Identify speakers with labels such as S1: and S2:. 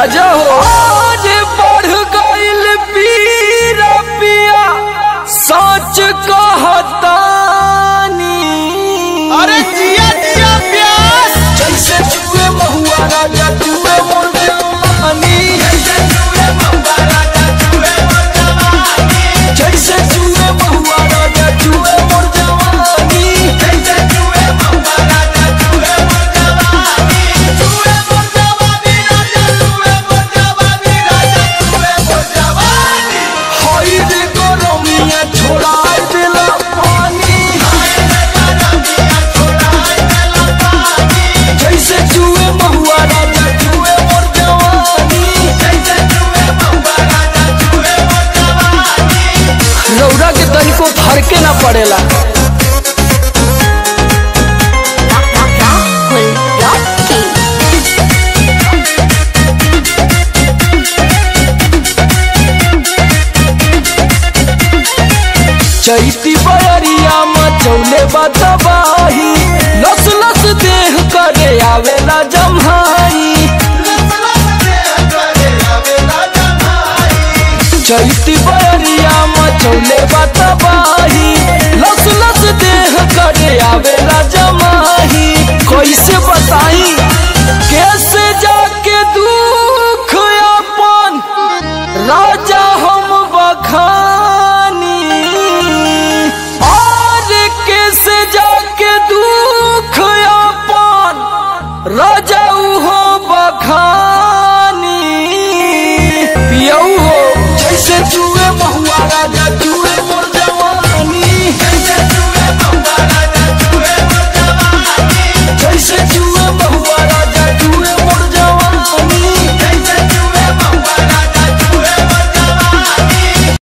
S1: राजा हो आज बढ़ गइल पीरा पिया सच कहतानी
S2: अरे जिया जिया प्यास
S1: जैसे चुए महुआ राजा चुए मोर जवानी जैसे चुए महुआ राजा चुए मोर जवानी हई रे गरमिया छोड़ा देला पानी जैसे चुए महुआ राजा चुए मोर जवानी रौरा के तनिको फरके ना पड़ेला
S3: Rahul Rocky.
S1: चैती बयरिया मचौले बतबाही लस लस देह करे आवेला जम्हाई चैती बयरिया